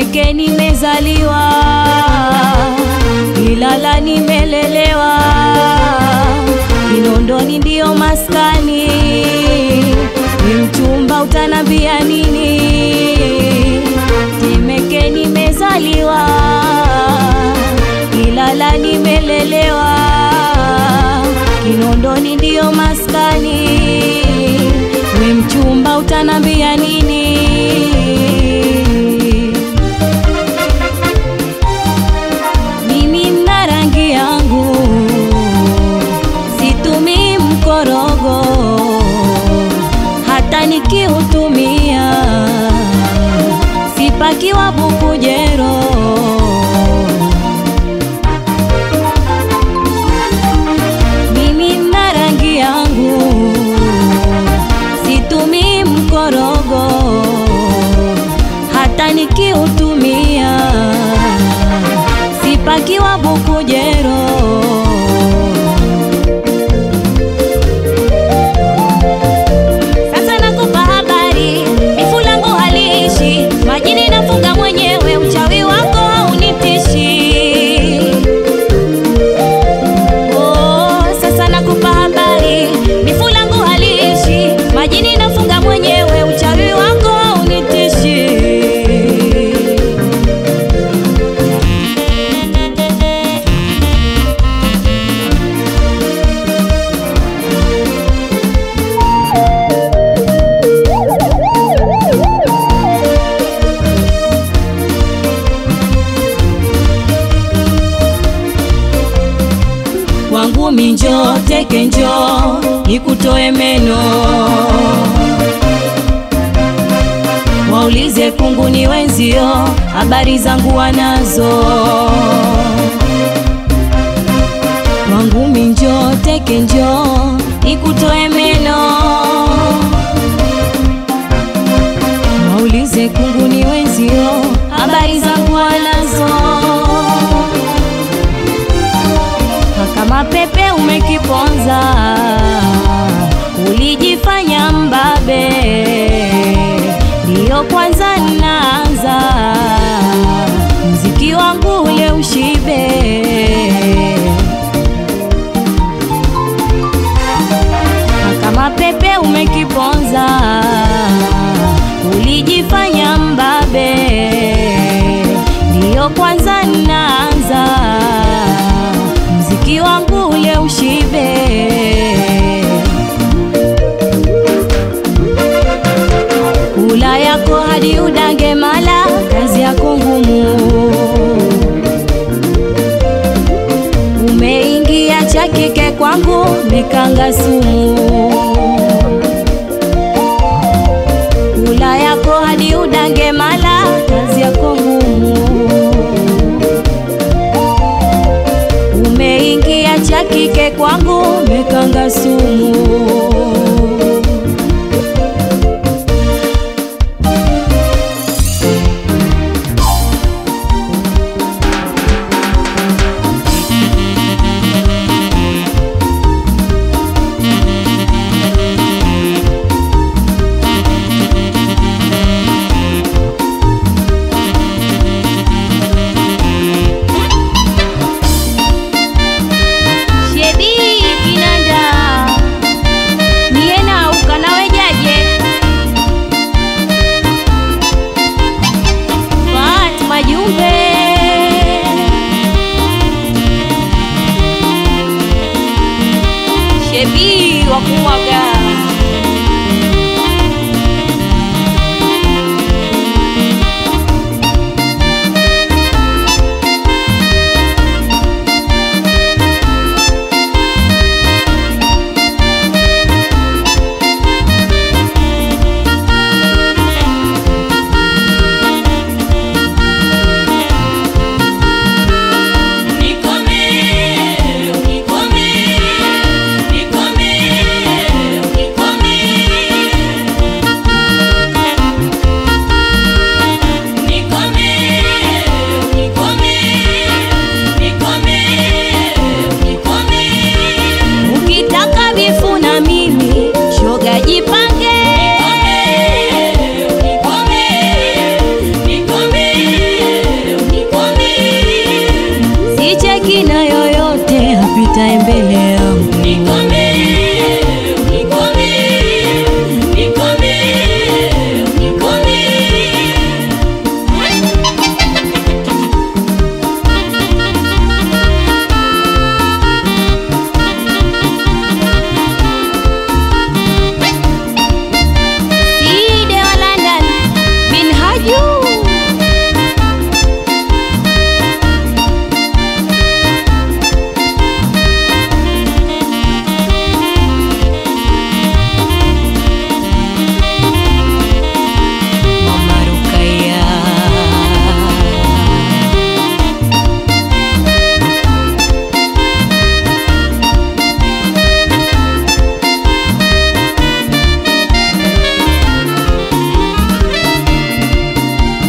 Temeke nimezaliwa, Ilala nimelelewa, Kinondoni ndio maskani. Ni mchumba utanambia nini? Temeke nimezaliwa, Ilala nimelelewa, Kinondoni ndio maskani. We mchumba utanambia nini? Mimi na rangi yangu situmii mkorogo, hata nikiutumia sipakiwa bukujero. Mimi na rangi yangu situmii mkorogo, hata nikiutumia sipakiwa bukujero. Sasa nakupa habari, bifu langu haliishi, majini nafunga mwenyewe, uchawi wako haunitishi. Oh, sasa nakupa habari, bifu langu haliishi, majini nafunga mwenyewe, uchawi wako haunitishi. Kwangu minjo teke njo nikutoe meno, waulize kungu ni wenzio, habari zangu wanazo. Kwangu minjo teke njo nikutoe meno, waulize kungu ni wenzio, habari zangu wanazo kama pepe umekiponza, ulijifanya mbabe, ndiyo kwanza naanza mziki wangu ule ushibe. Kama pepe umekiponza, ulijifanya mbabe, ndiyo kwanza naanza mziki wangu ule ushibe. Kula yako hadi udange mala, kazi yako ngumu. Umeingia cha kike kwangu, nikanga sumu.